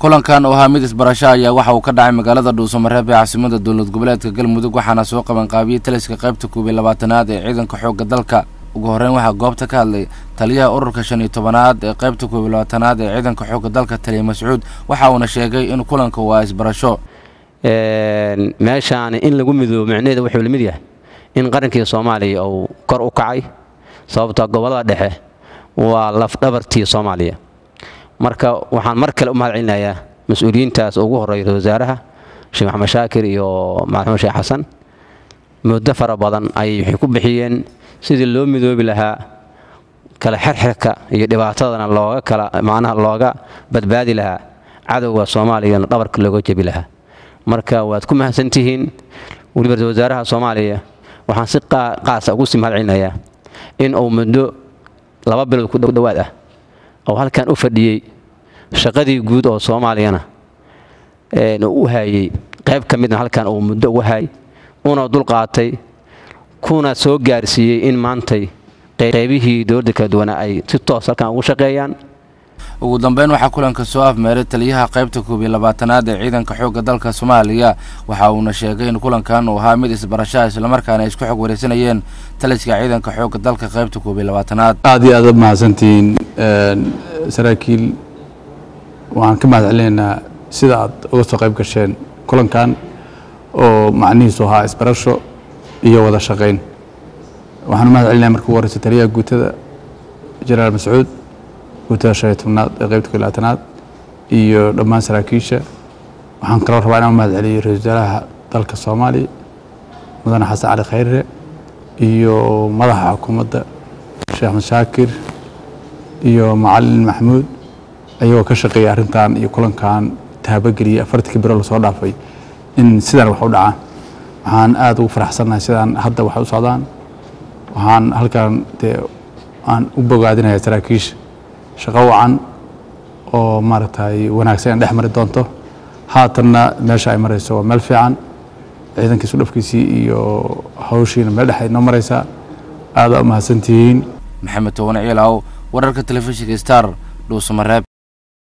kulankan oo ahaa mid isbarasho ayaa waxa uu ka dhacay magaalada dhuusamareeb ee caasimada dowlad goboleedka galmudug waxaana soo qabanqaabiyey taliska qaybta koob iyo labaatanaad ee ciidanka xoogga dalka ugu horreyn waxaa goobta ka hadlay taliyaha ururka shan iyo tobanaad ee qaybta koob iyo labaatanaad ee ciidanka xoogga dalka taliya mascuud waxa uuna sheegay in kulanka waa isbarasho meeshaan in lagu midoobo micnaheeda wuxuu la mid yahay in qarankii soomaaliya uu kor u kacay sababta gobollada dhexe waa lafdhabartii soomaaliya marka waxaan mar kale u mahad celinayaa mas-uuliyiintaas ugu horreeya ra wasaaraha sheekh maxamed shaakir iyo madaxmuud sheekh xasan muddo fara badan ayay waxay ku bixiyeen sidii loo midoobi lahaa kala xirxirka iyo dhibaatadana looga kala macnaha looga badbaadi lahaa cadowga soomaaliyana dhabarka looga jebi lahaa marka waad ku mahadsantihiin weliba ra wasaaraha soomaaliya waxaan si qaasa ugu sii mahad celinayaa in uu muddo laba bilood ku dhowaad ah oo halkan u fadhiyey shaqadii guud oo soomaaliyana u haayey qayb ka midna halkan uu muddo uga haayay una dulqaatay kuna soo gaarsiiyey in maantay qaybihii dowladda kala duwanaa ay si toos halkan ugu shaqeeyaan ugu dambeyn waxaa kulanka soo afmeeray taliyaha qaybta koob iyo labaatanaad ee ciidanka xoogga dalka soomaaliya waxa uuna sheegay in kulankan uu ahaa mid isbarashaha islamarkaana ay isku xog wareysanayeen taliska ciidanka xoogga dalka qaybta koob iyo labaatanaad aad iyo aad u mahadsantihiin saraakiil waxaan ka mahad celinaynaa sida aad uga soo qayb gasheen kulankan oo macnihiisu ahaa isbarasho iyo wada shaqayn waxaan u mahad celinaya marka ugu horeysa taliyaha guutada jenaraal mascuud guutada shan iyo tobnaad ee qaybta koo labaatanaad iyo dhammaan saraakiisha waxaan kaloo rabaa inaan u mahad celiyo ra-isul wasaaraha dalka soomaaliya mudane xasan cali khayre iyo madaxa xukuumadda sheekh axmed shaakir iyo macalin maxamuud ayagoo ka shaqeeya arrintan iyo kulankan taabageliyey afartii biro lasoo dhaafay in sidaan wax u dhacaan waxaan aada ugu faraxsannahay sidaan hadda wax u socdaan waxaan halkan dee aan u bogaadinayaa saraakiisha shaqo wacan oo maaragtay wanaagsan in dhex mari doonto haatanna meesha ay marayso waa meel fiican ciidankiisu dhafkiisii iyo hawshiina meel dhex ay noo maraysaa aada u mahadsantihiin maxamed toban ciilaw wararka telefishinka star dhuusamareeb